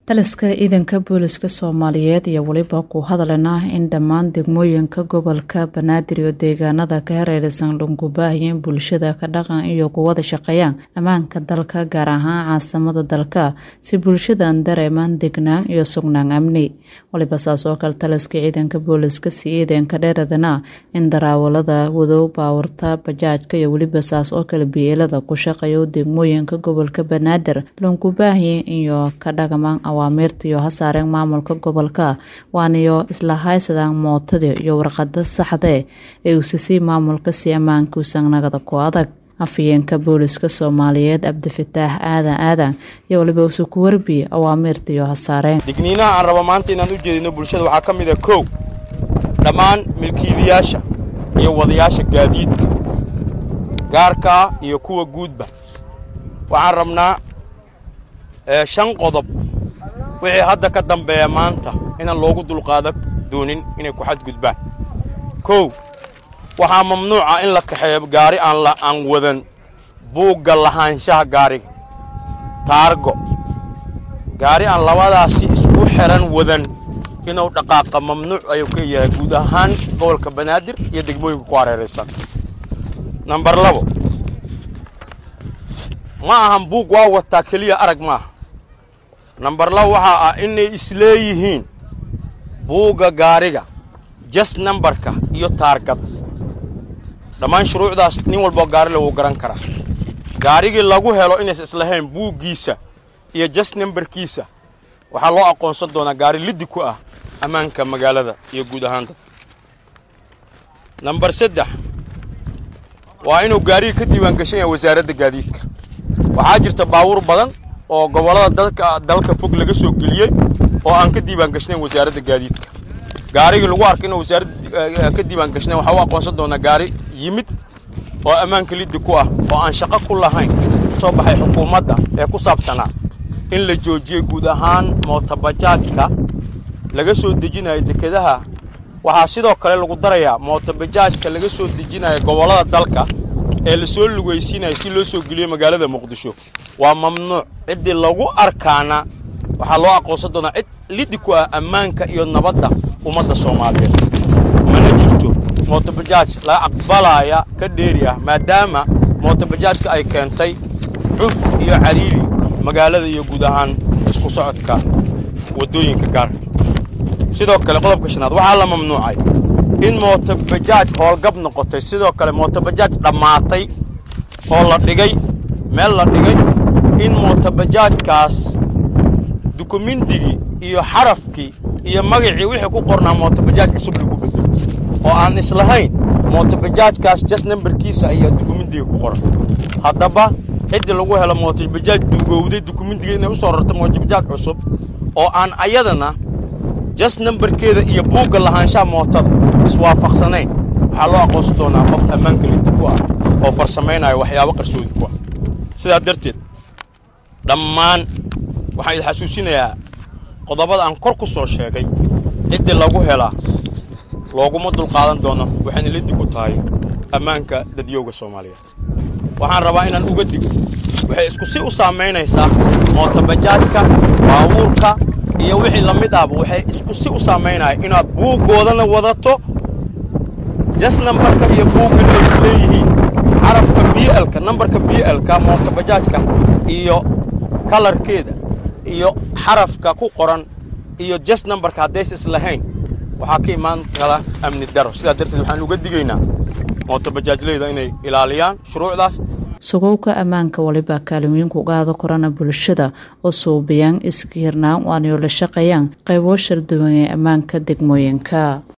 taliska ciidanka booliska soomaaliyeed iyo weliba ku hadalena in dhammaan degmooyinka gobolka banaadir iyo deegaanada ka hareeraysan dhungubaahiyeen bulshada ka dhaqan iyo kuwada shaqeeyaan ammaanka dalka gaar ahaan caasimada dalka si bulshadan dareemaan degnaan iyo sugnaan amni waliba saas oo kale taliska ciidanka booliska si ciidanka dheeradana in daraawalada wadow baawarta bajaajka iyo weliba saas oo kale biyeelada ku shaqeeyo degmooyinka gobolka banaadir dhungubaahiye iyo ka dhaqmaan awaamirta iyo hasaareen maamulka gobolka waaniyo isla haysadaan mootada iyo warqada saxde ee uusisay maamulka si ammaanka usangnagada ku adag afhayeenka booliska soomaaliyeed cabdifataax aadan aadan iyo waliba usu ku warbiye awaamirta iyo hasaareen digniinaha aan rabo maanta inaan u jeedino bulshada waxaa ka mid a kow dhammaan milkiilayaasha iyo wadayaasha gaadiidka gaarkaa iyo kuwa guudba waxaan rabnaa shan qodob wixii hadda ka dambeeya maanta inaan loogu dulqaada doonin inay ku xadgudbaan kow waxaa mamnuuca in la kaxeeyo gaari aan wadan buugga lahaanshaha gaariga taargo gaari aan labadaasi isku xidhan wadan inuu dhaqaaqa mamnuuc ayuu ka yahay guud ahaan gobolka banaadir iyo degmooyinka ku hareeraysan nambar labo ma ahan buug waa wataa keliya arag maaha nambar labo waxaa ah inay isleeyihiin buugga gaariga jas nambarka iyo taargada dhammaan shuruucdaas nin walboo gaarile wuu garan karaa gaarigii lagu helo inays islahayn buuggiisa iyo jas nambarkiisa waxaa loo aqoonsan doonaa gaari liddi ku ah ammaanka magaalada iyo guud ahaan dadka nambar saddex waa inuu gaarigii ka diiwaangashan yahay wasaaradda gaadiidka waxaa jirta baabuur badan oo gobollada dalka dalka fog laga soo geliyey oo aan ka diiwaangashnayn wasaaradda gaadiidka gaarigii lagu arka inuu wasaaradda ka diiwaangashnayn waxaa u aqoonsan doonaa gaari yimid oo ammaanka liddi ku ah oo aan shaqo ku lahayn soo baxay xukuumadda ee ku saabsanaa in la joojiyey guud ahaan mootobajaajka laga soo dejinayo dekedaha waxaa sidoo kale lagu darayaa mootobajaajka laga soo dejinaya gobollada dalka ee la soo lugaysiinaya si loo soo geliyo magaalada muqdisho waa mamnuuc ciddii lagu arkaana waxaa loo aqoonsan doonaa cid liddi ku ah ammaanka iyo nabadda ummadda soomaaliyeed mana jirto mootobajaaj laga aqbalaaya ka dheeri ah maadaama mootobajaajka ay keentay cuf iyo cariiri magaalada iyo guud ahaan isku socodka waddooyinka gaarka sidoo kale qodobka shanaad waxaa la mamnuucay in mootobajaaj howlgab noqotay sidoo kale mootobajaaj dhammaatay oo la dhigay meel la dhigay in mootobajaajkaas dukumindigii iyo xarafkii iyo magacii wixii ku qornaa mootobajaaj cusub lagu bedelo oo aan islahayn mootobajaajkaas jas nambarkiisa ayaa dukumindiga ku qoran haddaba ciddii lagu helo mootobajaaj duugowday dukumindiga inay u soo rarta mootobajaaj cusub oo aan ayadana jas nambarkeeda iyo buugga lahaanshaha mootada iswaafaqsanayn waxaa loo aqoonsan doonaa qof ammaanka liddi ku ah oo farsamaynaya waxyaabo qarsoodi ku ah sidaa darteed dhammaan waxaan idin xasuusinayaa qodobada aan kor ku soo sheegay ciddii lagu helaa looguma dulqaadan doono waxayna liddi ku tahay ammaanka dadyowga soomaaliyeed waxaan rabaa inaan uga digo waxay isku si u saamaynaysaa mootobajaajka baabuurka iyo wixii la mid ahba waxay isku si u saamaynaya inaad buuggoodana wadato jas nambarka iyo buuggana ay isleeyihiin carafka b lka nambarka b lka mootobajaajka iyo kalarkeeda iyo xarafka ku qoran iyo jas nambarka haddays islahayn waxaa ka imaan kala amni daro sidaa darteed waxaan uga digaynaa mootobajaajleyda inay ilaaliyaan shuruucdaas sugowka ammaanka waliba kaalimiinku qaado korana bulshada oo suubiyaan iska hirnaan waanayo la shaqeeyaan qaybo sharduwan ee ammaanka degmooyinka